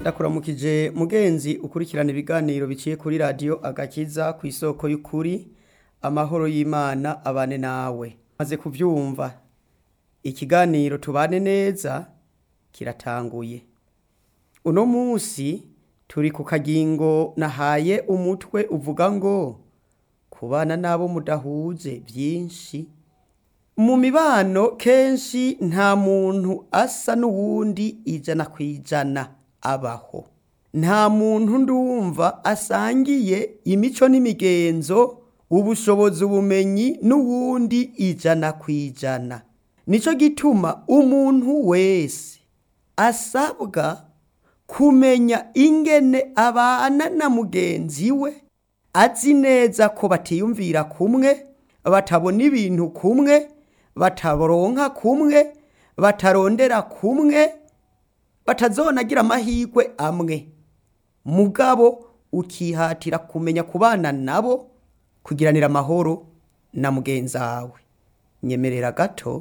ndakuramukije mugenzi ukurikirana ibiganiro biciye kuri radiyo agakiza ku isoko y'ukuri amahoro y'imana abane nawe maze kubyumva ikiganiro tubane neza kiratanguye uno munsi turi ku kagingo nahaye umutwe uvuga ngo kubana n'abo mudahuje byinshi mu mibano kenshi nta muntu asa n'uwundi ijana ku ijana abaho nta muntu ndumva asangiye imico n'imigenzo ubushobozi ubumenyi n'uwundi ijana ku ijana nicyo gituma umuntu wese asabwa kumenya ingene abana na mugenzi we azi neza ko batiyumvira kumwe batabona ibintu kumwe bataronka kumwe batarondera kumwe batazonagira amahirwe amwe mugabo ukihatira kumenya kubana nabo kugiranira amahoro na mugenzi wawe nyemerera gato